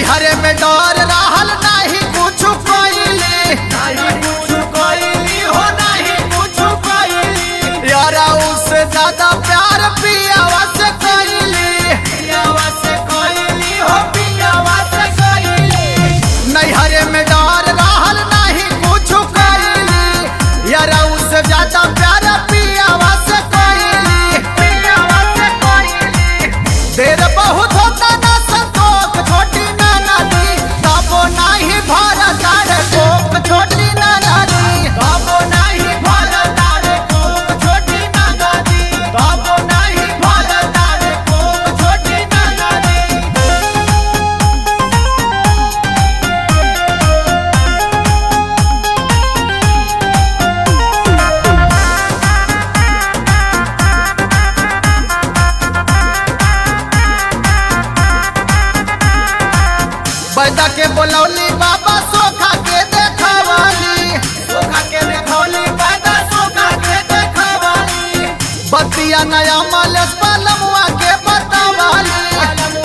नैहरे में डर रहल नाही कुछ कइली नहीं कुछ कोइली हो नहीं कुछ कोइली यारा उससे ज्यादा प्यार पियावा से कइली पियावा से कोइली हो पियावा से कोइली नैहरे में डर रहल नाही कुछ कइली यारा उससे ज्यादा प्यार पियावा से कइली पियावा से कोइली देर बहुत होता ना संतोष छोटी ना नदी तबो नाही भरत रे कोक छोटी ना नदी बाबो नहीं भरता रे कोक छोटी नदी बाबो नहीं भरता रे कोक छोटी नदी बैदा के बोलौली बाबा सोखा के देखवाली सोखा के देखौली पैदा सोखा के देखवाली बतिया नया मलस पलमुआ के बतावाली